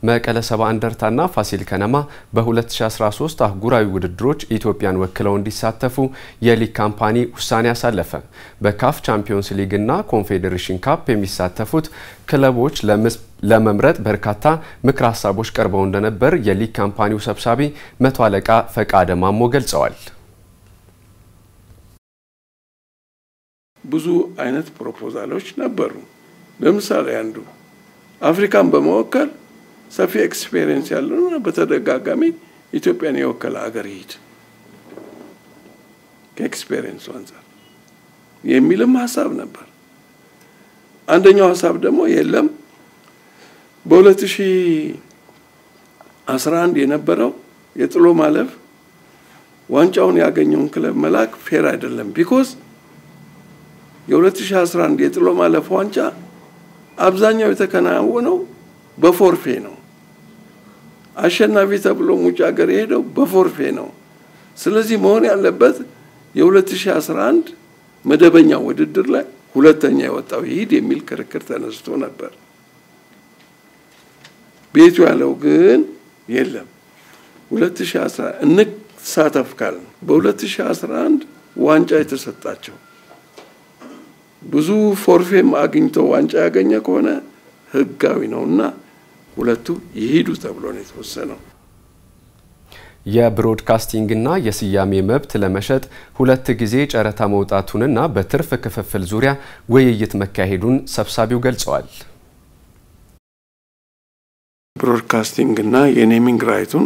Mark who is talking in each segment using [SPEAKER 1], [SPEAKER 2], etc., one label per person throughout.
[SPEAKER 1] መቀለ ሰባ እንደርታና ፋሲል ከነማ በ2013 አህጉራዊ ውድድሮች ኢትዮጵያን ወክለው እንዲሳተፉ የሊግ ካምፓኒ ውሳኔ አሳለፈ። በካፍ ቻምፒዮንስ ሊግና ኮንፌዴሬሽን ካፕ የሚሳተፉት ክለቦች ለመምረጥ በርካታ ምክር ሀሳቦች ቀርበው እንደነበር የሊግ ካምፓኒው ሰብሳቢ መቶ አለቃ ፈቃደ ማሞ ገልጸዋል።
[SPEAKER 2] ብዙ አይነት ፕሮፖዛሎች ነበሩ። ለምሳሌ አንዱ አፍሪካን በመወከል ሰፊ ኤክስፔሪየንስ ያለውና በተደጋጋሚ ኢትዮጵያን የወከለ ሀገር ይሂድ ከኤክስፔሪየንሱ አንጻር የሚልም ሀሳብ ነበር። አንደኛው ሀሳብ ደግሞ የለም በ2011 የነበረው የጥሎ ማለፍ ዋንጫውን ያገኘውን ክለብ መላክ ፌር አይደለም ቢኮዝ የ2011 የጥሎ ማለፍ ዋንጫ አብዛኛው የተከናወነው በፎርፌ ነው። አሸናፊ ተብሎ ውጭ ሀገር የሄደው በፎርፌ ነው። ስለዚህ መሆን ያለበት የ2011 መደበኛ ውድድር ላይ ሁለተኛ የወጣው ይሂድ የሚል ክርክር ተነስቶ ነበር። ቤቱ ያለው ግን የለም 2011 እንሳተፍ ካልን በ2011 ዋንጫ የተሰጣቸው ብዙ ፎርፌም አግኝተው ዋንጫ ያገኘ ከሆነ ህጋዊ ነውና ሁለቱ ይሂዱ ተብሎ ነው የተወሰነው።
[SPEAKER 1] የብሮድካስቲንግና የስያሜ መብት ለመሸጥ ሁለት ጊዜ ጨረታ መውጣቱንና በትርፍ ክፍፍል ዙሪያ ውይይት መካሄዱን ሰብሳቢው ገልጸዋል።
[SPEAKER 2] ብሮድካስቲንግና የኔሚንግ ራይቱን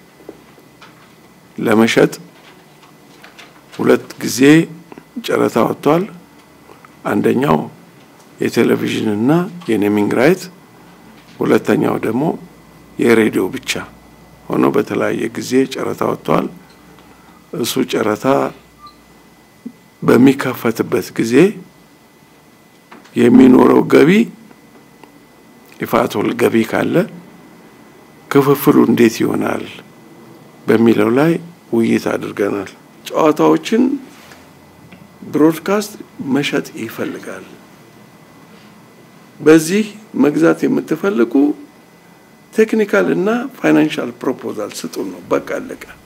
[SPEAKER 2] ለመሸጥ ሁለት ጊዜ ጨረታ ወጥቷል። አንደኛው የቴሌቪዥንና የኔሚንግ ራይት፣ ሁለተኛው ደግሞ የሬዲዮ ብቻ ሆኖ በተለያየ ጊዜ ጨረታ ወጥቷል። እሱ ጨረታ በሚከፈትበት ጊዜ የሚኖረው ገቢ ይፋቶል ገቢ ካለ ክፍፍሉ እንዴት ይሆናል በሚለው ላይ ውይይት አድርገናል። ጨዋታዎችን ብሮድካስት መሸጥ ይፈልጋል። በዚህ መግዛት የምትፈልጉ ቴክኒካል እና ፋይናንሻል ፕሮፖዛል ስጡን ነው። በቃ አለቀ።